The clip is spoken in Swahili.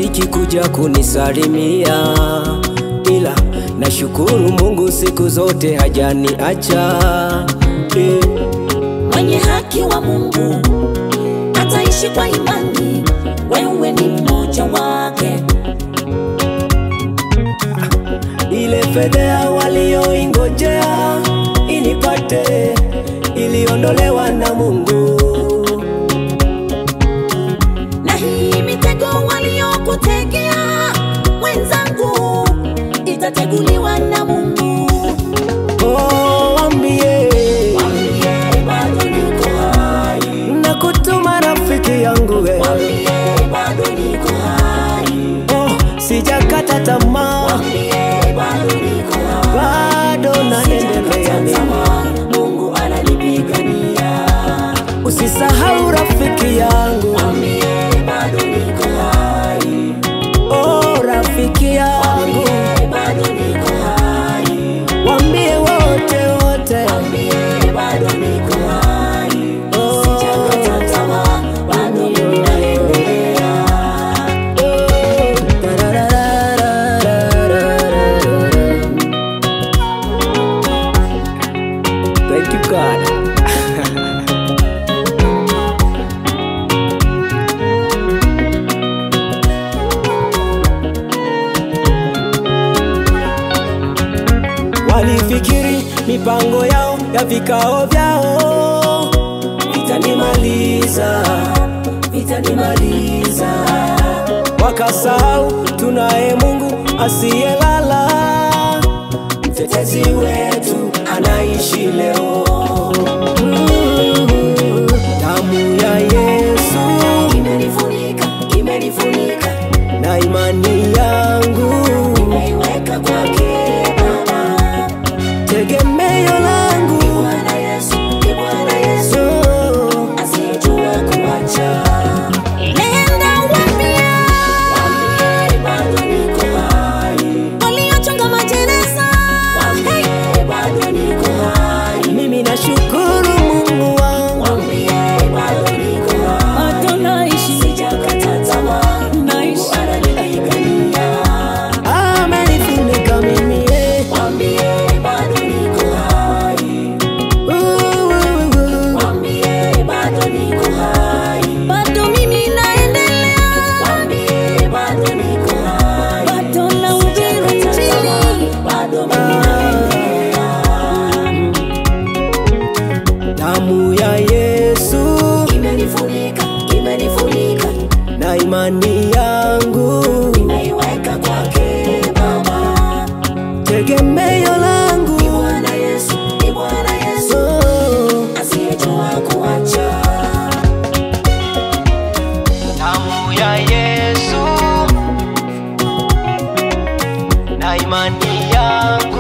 marafiki kuja kunisalimia, ila nashukuru Mungu siku zote hajaniacha eh. mwenye haki wa Mungu ataishi kwa imani, wewe ni mmoja wake. Ile fedhea walioingojea inipate iliondolewa na Mungu. na hii mitego waliokutegea mwenzangu itateguliwa na Mungu. Oh, wambie Mwambie bado niko hai, na kutuma rafiki yangu we. mwambie bado niko hai, Oh, sijakata tamaa, mwambie bado niko hai. bado naendelea mimi. Tazama, Mungu ananipigania, Usisahau rafiki yangu, mwambie bado niko hai, oh rafiki yangu, mwambie bado niko hai, wambie wote wote, mwambie bado niko hai. oh, Sijakata tamaa, bado mimi naendelea. oh, tararararararara. Thank you God. Walifikiri mipango yao ya vikao vyao vitanimaliza, vitanimaliza. Wakasahau tunaye Mungu asiyelala, mtetezi wetu anaishi leo. Mm, Damu ya Yesu Imenifunika, imenifunika, na imani yangu, nimeiweka kwake Baba. tegemeo langu Bwana Yesu, ni Bwana Yesu, oh. asiyejua kuacha. Nenda waambie, waambie bado niko hai. Waliochonga majeneza, waambie bado niko hai. Mimi nashukuru Mungu wangu, Waambie bado niko hai. Bado naishi, Sijakata tamaa, Mungu ananipigania. amenifunika mimi eh. Waambie bado niko hai. Uh, uh, uh. Waambie bado niko hai. bado mimi naendelea, Waambie bado niko hai. bado nahubiri Injili. Bado mimi naendelea. Damu ya Yesu Imenifunika, imenifunika, na imani yangu, nimeiweka kwake Baba. tegemeo langu Ni Bwana Yesu, ni Bwana Yesu, oh. asiyejua kuacha. Damu ya Yesu na imani yangu